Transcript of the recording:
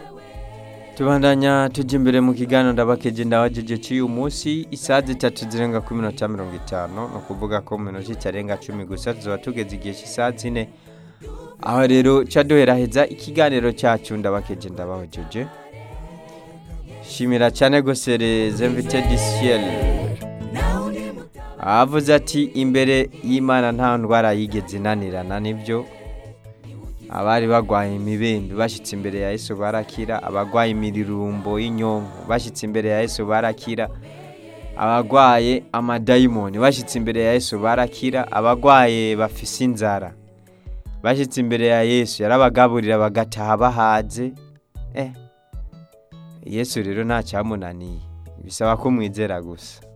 tubandanya tujya imbere mu kiganiro ndabakeje ndabajeje cy'uyu munsi isaha zitatu zirenga ku minota mirongo itanu ni ukuvuga ko mu minota itarenga cumi gusa tuzaba tugeze igihe cy'isaha zine aho rero ca duheraheza ikiganiro cyacu ndabakeje ndabahojeje shimira cyane gose les invités du ciel avuze ati imbere y'imana nta ndwara yigeze inanirana nibyo abari bagwaye imibembe bashyitse imbere ya yesu barakira abagwaye imirurumbo y'inyonko bashyitse imbere ya yesu barakira abagwaye amadayimoni bashyitse imbere ya yesu barakira abagwaye bafise inzara bashyitse imbere ya yesu yarabagaburira bagataha bahaze eh yesu rero nta cyamunaniye bisaba ko mwizera gusa